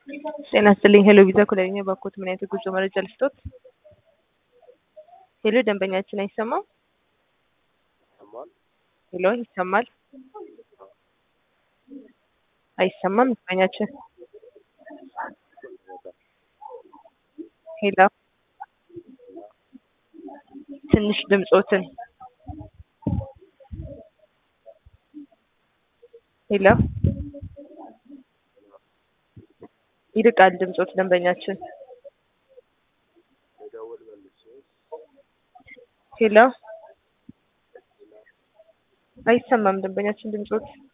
ጤና ይስጥልኝ ሄሎ ቪዛ ኩለኛ ባኮት ምን አይነት የጉዞ መረጃ ልስጦት? ሄሎ ደንበኛችን አይሰማም? ሄሎ ይሰማል? አይሰማም ደንበኛችን ሄሎ ትንሽ ድምጾትን ሄሎ ይርቃል ድምጾት ደንበኛችን ሄሎ አይሰማም ደንበኛችን ድምጾት